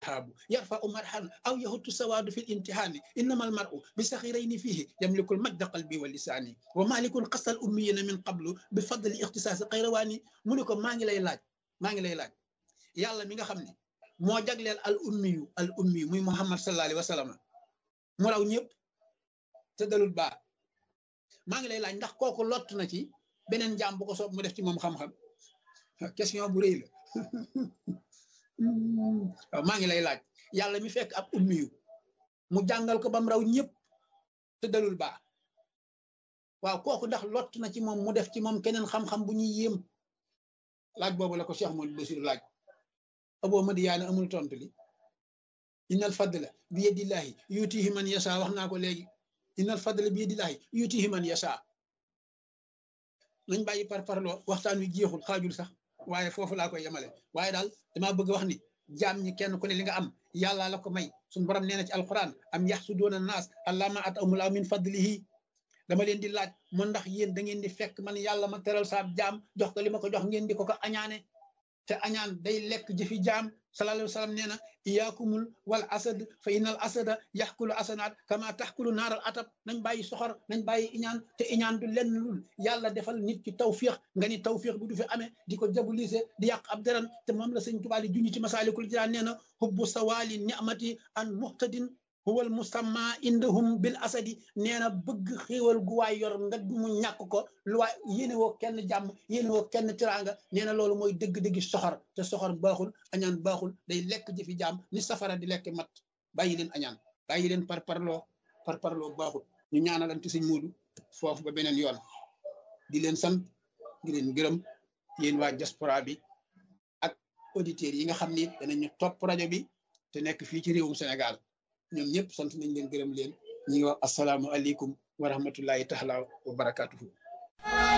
tihaabu yarfa u marhan aw yahutu sawaadu fi l imtihaani innama al maru bi saxirayni fiihi yamliku l majda qalbi wa lisaani wa malikun xasal ummiyina min qablu bi fadli ixtisaasi xayrawaani mu ne ko maa ngi lay laaj maa ngi lay laaj yàlla mi nga xam ne moo jagleel al ummiyu al ummiyu muy muhammad sallallahu alayhi wa sallam mu raw ñëpp te dalul baa maa ngi lay laaj ndax kooku lott na ci beneen jaam bu ko soob mu def ci moom xam-xam question bu rëy la waaw maa ngi lay laaj yàlla mi fekk ab ummiyu mu jàngal ko bam raw ñëpp te dalul baa waaw kooku ndax lott na ci moom mu def ci moom keneen xam-xam bu ñuy yéem laaj boobu la ko Cheikh Modou Bassirou laaj aboo madiyaane amul tontu li innal fadla bi yadillahi yutihi man yasha wax naa ko léegi innal fadla bi yadillahi yutihi man yasha nañ bàyyi par parloo waxtaan wi jeexul xaajul sax waaye foofu laa koy yemale waaye daal damaa bëgg wax ni jaam ñi kenn ku ne li nga am yàllaa la ko may suñu borom nee na ci alquran am yaxsuduuna naas allama at amulaa min fadlihi dama leen di laaj mu ndax yéen da ngeen di fekk man yàlla ma teral saab jaam jox ko li ma ko jox ngeen di ko ko añaane te añaan day lekk jëfi jaam sallallahu alayhi wa sallam nee na iyaakumul wal asad fa innal asada yaxkulu asanaat kama taxkulu naaral atab nañ bàyyi soxor nañ bàyyi iñaan te iñaan du lenn lul yàlla defal nit ci tawfiix nga ni tawfiix bi du fi amee di ko jabulise di yàq ab deran te moom la sëñ Tuubaa di junñi ci masaalikul jinaan nee na hubbu sawaali ni'mati an muhtadin huwal musamma indahum bil asadi nee na bëgg xéewal gu waay yor nga mu ñàkk ko lu waay yéene woo kenn jàmm yéene woo kenn tiraanga nee na loolu mooy dëgg-dëggi soxor te soxor baaxul añaan baaxul day lekk jëfi jàmm ni safara di lekk mat bàyyi leen añaan bàyyi leen par parloo par parloo baaxul ñu ñaanalante sëñ Moodu foofu ba beneen yoon di leen sant di leen gërëm yéen waa diaspora bi ak auditeurs yi nga xam ni danañu topp rajo bi te nekk fii ci réewum Sénégal ñoom ñëpp sant nañ leen gërëm leen ñi ngi wax asalaamualeykum wa rahmatullahi taala wa barakatuhu